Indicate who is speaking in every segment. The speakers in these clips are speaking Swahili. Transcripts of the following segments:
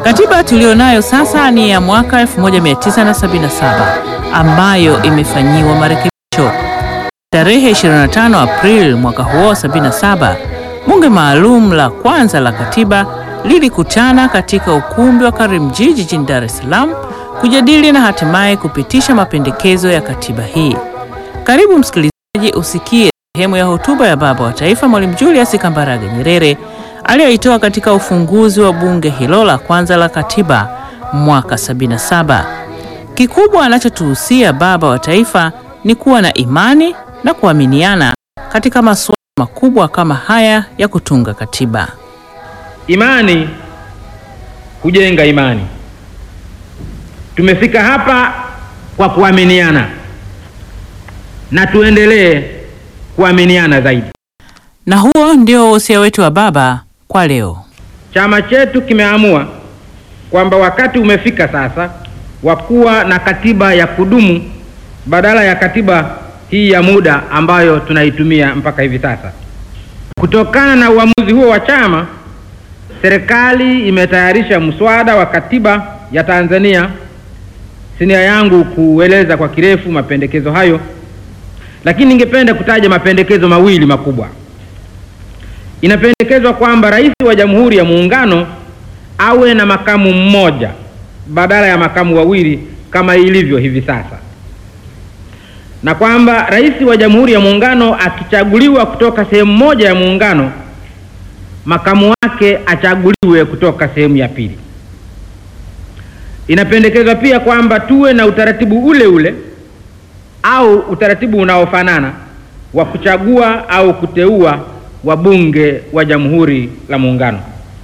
Speaker 1: Katiba tulionayo sasa ni ya mwaka 1977 ambayo imefanyiwa marekebisho. Tarehe 25 Aprili mwaka huo 77, bunge maalum la kwanza la katiba lilikutana katika ukumbi wa Karimjee jijini Dar es Salaam kujadili na hatimaye kupitisha mapendekezo ya katiba hii. Karibu msikilizaji, usikie sehemu ya hotuba ya Baba wa Taifa Mwalimu Julius Kambarage Nyerere aliyoitoa katika ufunguzi wa bunge hilo la kwanza la katiba mwaka 77. Kikubwa anachotuhusia Baba wa Taifa ni kuwa na imani na kuaminiana katika masuala makubwa kama haya ya kutunga katiba.
Speaker 2: Imani hujenga imani. Tumefika hapa kwa kuaminiana na tuendelee kuaminiana zaidi.
Speaker 1: Na huo ndio wosia wetu wa Baba kwa leo.
Speaker 2: Chama chetu kimeamua kwamba wakati umefika sasa wa kuwa na katiba ya kudumu badala ya katiba hii ya muda ambayo tunaitumia mpaka hivi sasa. Kutokana na uamuzi huo wa chama, serikali imetayarisha mswada wa katiba ya Tanzania. Si nia yangu kueleza kwa kirefu mapendekezo hayo, lakini ningependa kutaja mapendekezo mawili makubwa. Inapendekezwa kwamba rais wa Jamhuri ya Muungano awe na makamu mmoja badala ya makamu wawili kama ilivyo hivi sasa, na kwamba rais wa Jamhuri ya Muungano akichaguliwa kutoka sehemu moja ya muungano, makamu wake achaguliwe kutoka sehemu ya pili. Inapendekezwa pia kwamba tuwe na utaratibu ule ule au utaratibu unaofanana wa kuchagua au kuteua wabunge wa Jamhuri la Muungano.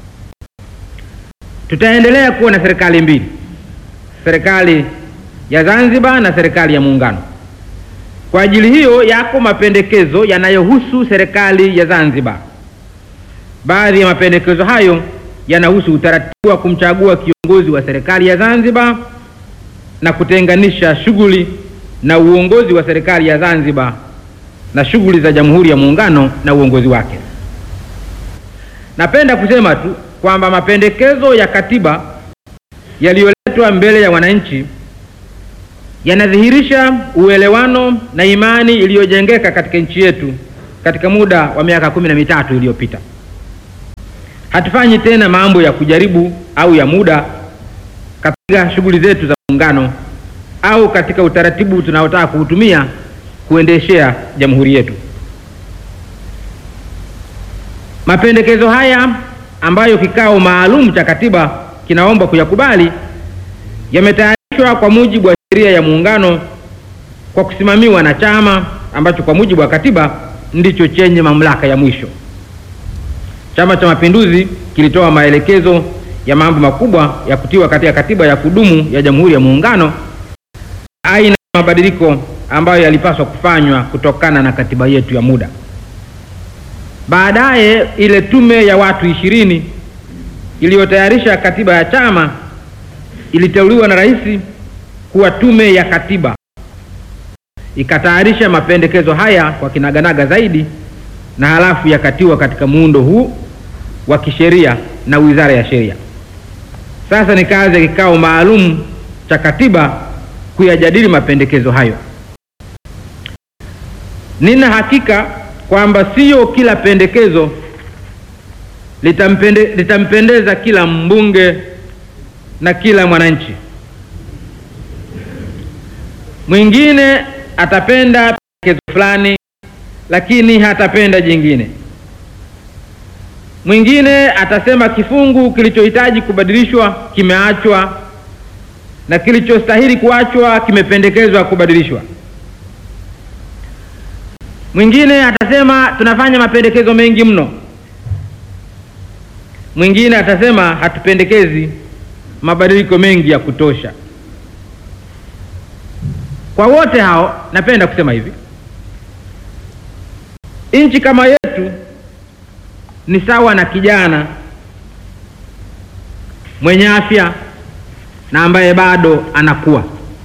Speaker 2: Tutaendelea kuwa na serikali mbili, serikali ya Zanzibar na serikali ya Muungano. Kwa ajili hiyo, yako mapendekezo yanayohusu serikali ya Zanzibar. Baadhi ya mapendekezo hayo yanahusu utaratibu wa kumchagua kiongozi wa serikali ya Zanzibar na kutenganisha shughuli na uongozi wa serikali ya Zanzibar na shughuli za Jamhuri ya Muungano na uongozi wake. Napenda kusema tu kwamba mapendekezo ya katiba yaliyoletwa mbele ya wananchi yanadhihirisha uelewano na imani iliyojengeka katika nchi yetu katika muda wa miaka kumi na mitatu iliyopita. Hatufanyi tena mambo ya kujaribu au ya muda katika shughuli zetu za muungano au katika utaratibu tunaotaka kuutumia kuendeshea jamhuri yetu. Mapendekezo haya ambayo kikao maalum cha katiba kinaomba kuyakubali yametayarishwa kwa mujibu wa sheria ya muungano kwa kusimamiwa na chama ambacho kwa mujibu wa katiba ndicho chenye mamlaka ya mwisho. Chama cha Mapinduzi kilitoa maelekezo ya mambo makubwa ya kutiwa katika katiba ya kudumu ya Jamhuri ya Muungano, aina ya mabadiliko ambayo yalipaswa kufanywa kutokana na katiba yetu ya muda. Baadaye ile tume ya watu ishirini iliyotayarisha katiba ya chama iliteuliwa na rais kuwa tume ya katiba, ikatayarisha mapendekezo haya kwa kinaganaga zaidi, na halafu yakatiwa katika muundo huu wa kisheria na Wizara ya Sheria. Sasa ni kazi ya kikao maalum cha katiba kuyajadili mapendekezo hayo. Nina hakika kwamba sio kila pendekezo litampende, litampendeza kila mbunge na kila mwananchi. Mwingine atapenda pendekezo fulani, lakini hatapenda jingine. Mwingine atasema kifungu kilichohitaji kubadilishwa kimeachwa na kilichostahili kuachwa kimependekezwa kubadilishwa. Mwingine atasema tunafanya mapendekezo mengi mno. Mwingine atasema hatupendekezi mabadiliko mengi ya kutosha. Kwa wote hao, napenda kusema hivi, nchi kama yetu ni sawa na kijana mwenye afya na ambaye bado anakuwa.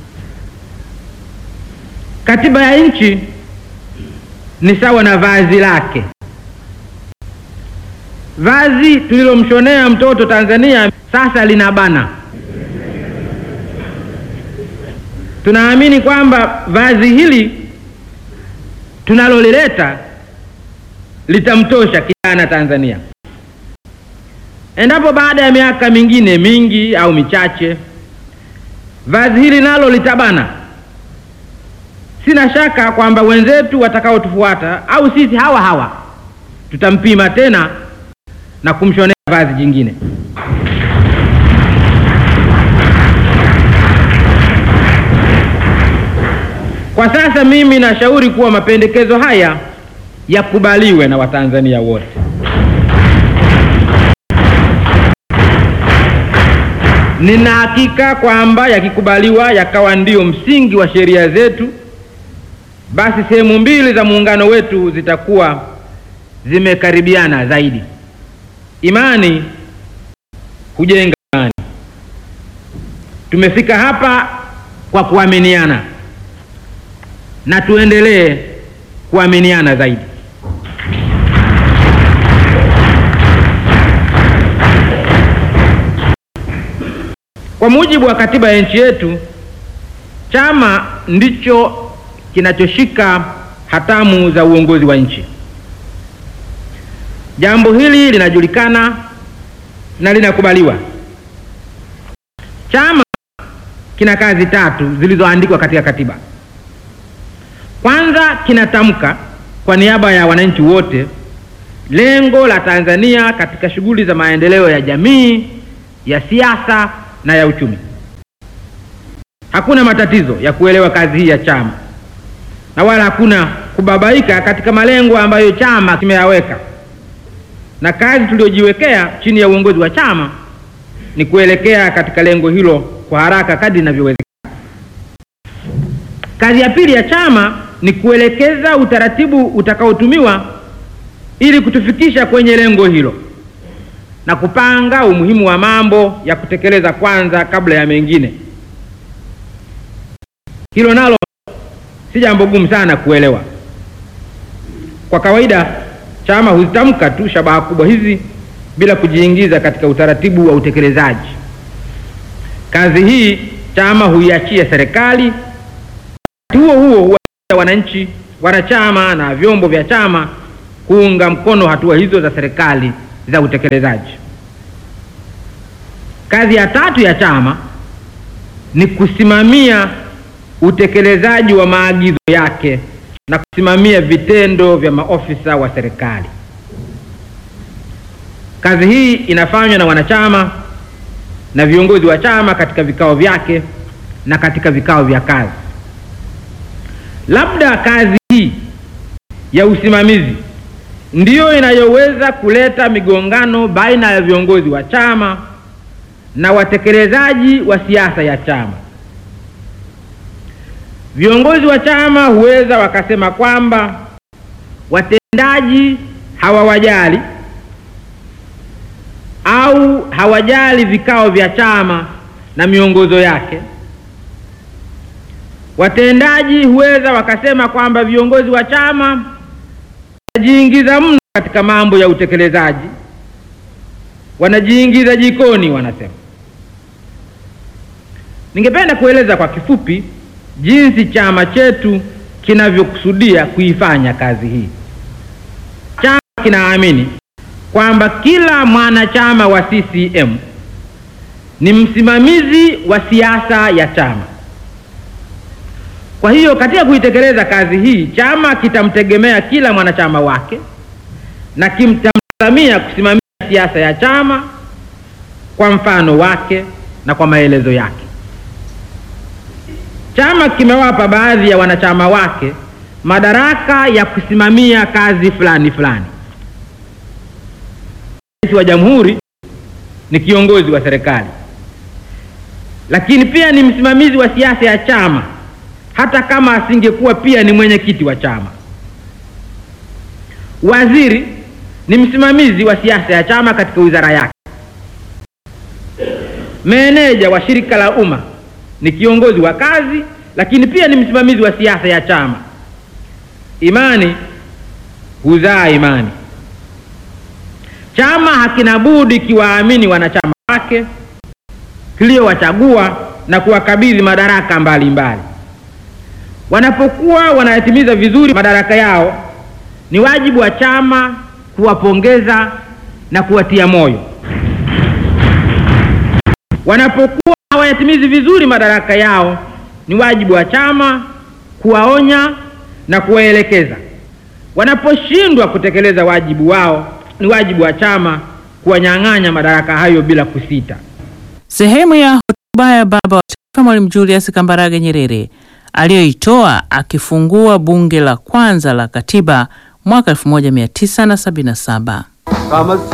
Speaker 2: Katiba ya nchi ni sawa na vazi lake. vazi tulilomshonea mtoto Tanzania sasa linabana. Tunaamini kwamba vazi hili tunalolileta litamtosha kijana Tanzania. Endapo baada ya miaka mingine mingi au michache vazi hili nalo litabana, sina shaka kwamba wenzetu watakaotufuata au sisi hawa hawa tutampima tena na kumshonea vazi jingine. Kwa sasa mimi nashauri kuwa mapendekezo haya yakubaliwe na Watanzania wote. Nina hakika kwamba yakikubaliwa yakawa ndio msingi wa sheria zetu, basi sehemu mbili za muungano wetu zitakuwa zimekaribiana zaidi. Imani hujenga imani. Tumefika hapa kwa kuaminiana na tuendelee kuaminiana zaidi. Kwa mujibu wa katiba ya nchi yetu, chama ndicho kinachoshika hatamu za uongozi wa nchi. Jambo hili linajulikana na linakubaliwa. Chama kina kazi tatu zilizoandikwa katika katiba. Kwanza, kinatamka kwa niaba ya wananchi wote lengo la Tanzania katika shughuli za maendeleo ya jamii, ya siasa na ya uchumi. Hakuna matatizo ya kuelewa kazi hii ya chama na wala hakuna kubabaika katika malengo ambayo chama kimeyaweka, na kazi tuliyojiwekea chini ya uongozi wa chama ni kuelekea katika lengo hilo kwa haraka kadri inavyowezekana. Kazi ya pili ya chama ni kuelekeza utaratibu utakaotumiwa ili kutufikisha kwenye lengo hilo na kupanga umuhimu wa mambo ya kutekeleza kwanza kabla ya mengine. Hilo nalo si jambo gumu sana kuelewa. Kwa kawaida chama huzitamka tu shabaha kubwa hizi bila kujiingiza katika utaratibu wa utekelezaji. Kazi hii chama huiachia serikali, wakati huo huo huwa wananchi, wanachama na vyombo vya chama kuunga mkono hatua hizo za serikali za utekelezaji. Kazi ya tatu ya chama ni kusimamia utekelezaji wa maagizo yake na kusimamia vitendo vya maofisa wa serikali. Kazi hii inafanywa na wanachama na viongozi wa chama katika vikao vyake na katika vikao vya kazi. Labda kazi hii ya usimamizi ndiyo inayoweza kuleta migongano baina ya viongozi wa chama na watekelezaji wa siasa ya chama. Viongozi wa chama huweza wakasema kwamba watendaji hawawajali au hawajali vikao vya chama na miongozo yake. Watendaji huweza wakasema kwamba viongozi wa chama wanajiingiza mno katika mambo ya utekelezaji, wanajiingiza jikoni, wanasema. Ningependa kueleza kwa kifupi jinsi chama chetu kinavyokusudia kuifanya kazi hii. Chama kinaamini kwamba kila mwanachama wa CCM ni msimamizi wa siasa ya chama. Kwa hiyo katika kuitekeleza kazi hii, chama kitamtegemea kila mwanachama wake na kimtamtazamia kusimamia siasa ya chama kwa mfano wake na kwa maelezo yake. Chama kimewapa baadhi ya wanachama wake madaraka ya kusimamia kazi fulani fulani. Rais wa Jamhuri ni kiongozi wa serikali, lakini pia ni msimamizi wa siasa ya chama, hata kama asingekuwa pia ni mwenyekiti wa chama. Waziri ni msimamizi wa siasa ya chama katika wizara yake. Meneja wa shirika la umma ni kiongozi wa kazi, lakini pia ni msimamizi wa siasa ya chama. Imani huzaa imani. chama hakina budi kiwaamini wanachama wake kiliyowachagua na kuwakabidhi madaraka mbalimbali mbali. Wanapokuwa wanayatimiza vizuri madaraka yao, ni wajibu wa chama kuwapongeza na kuwatia moyo. Wanapokuwa hawayatimizi vizuri madaraka yao, ni wajibu wa chama kuwaonya na kuwaelekeza. Wanaposhindwa kutekeleza wajibu wao, ni wajibu wa chama kuwanyang'anya madaraka hayo bila kusita.
Speaker 1: Sehemu ya hotuba ya Baba wa Taifa Mwalimu Julius Kambarage Nyerere aliyoitoa akifungua bunge la kwanza la katiba mwaka 1977.
Speaker 3: Kama